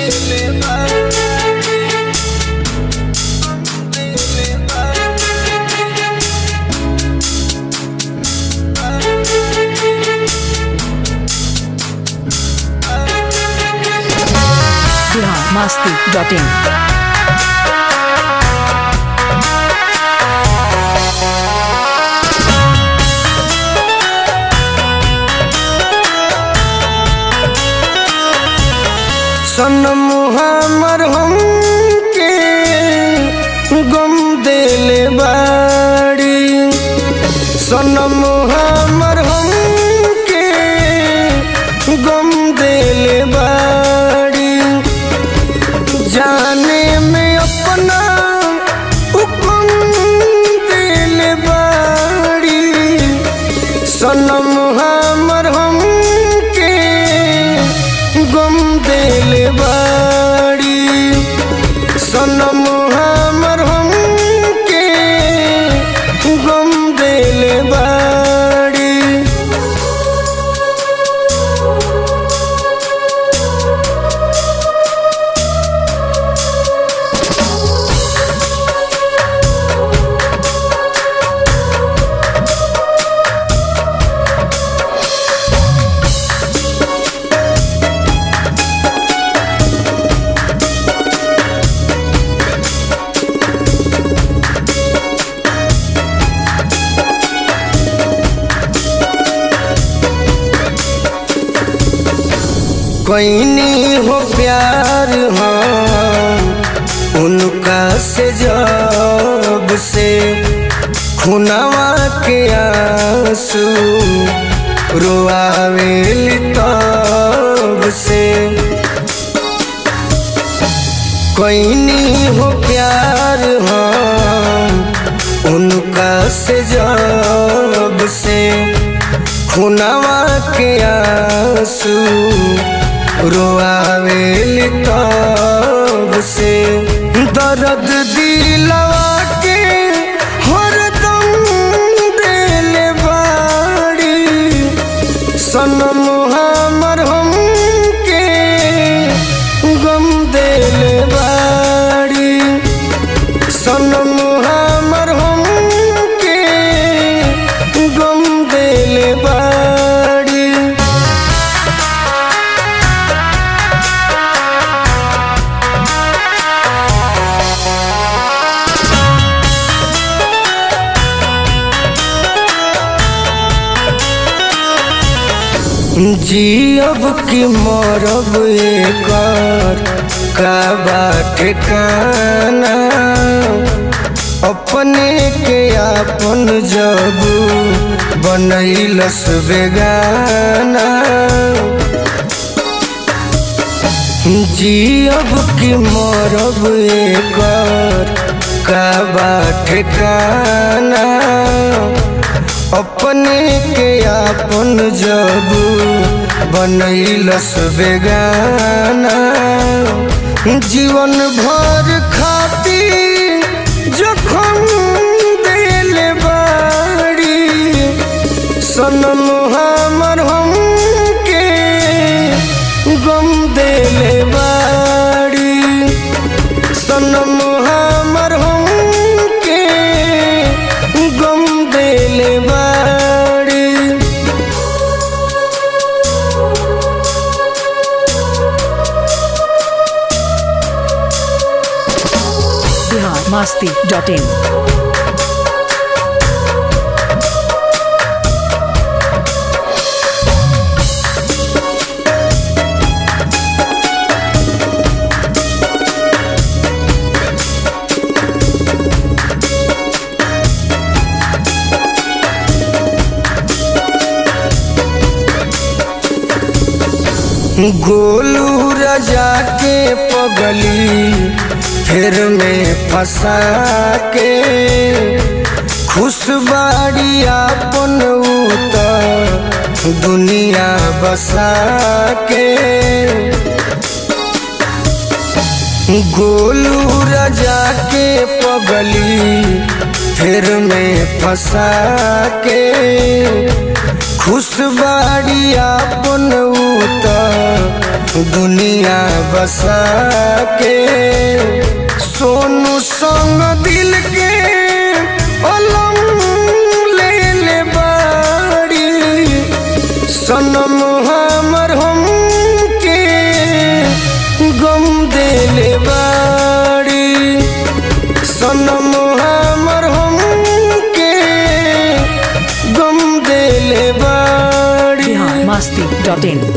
Bihar Masti dot इन सनम हमर हमके गम देले बाड़ी सनम हमर हमके गम देले बाड़ी जाने में अपना हुक्म देले बाड़ी सनम हमर हमके गम देले बाड़ी सनम हमर हमके गम देले बाड़ी कैनी हो प्यार हम उनका से जब से खुनावा के आंसू रोआवेल तब से कैनी हो प्यार हम उनका से जब से खुनावा के आंसू रोआवेल तब से दर्द दिलवा के हरदम देले बाड़ी सनम हमर हमके गम देले बाड़ी सनम हमर हमके गम देले बाड़ी जियब की मरब एकर का बाटे काना अपने के आपन जब बनैलस बेगाना जियब की मरब एकर का बाटे काना अपने के आपन जब बनैलस बेगाना जीवन भर खाती जखम देले बाड़ी सनम हमर हमके गम देले बाड़ी सनम हमर हमके गम देले बाड़ी बिहार मस्ती डॉट इन गोलू रजा के पगली फिर में फंसा के खुशबाड़ी आपन उतर दुनिया बसा के गोलू रजा के पगली फिर में फंसा के खुशबाड़ी आपन उतर दुनिया बसा के सोनू संग दिल के अलम ले ले बाड़ी सनम हमर हम के गम देले बाड़ी सनम हमर हम के गम देले बाड़ी बिहार मस्ती डॉट इन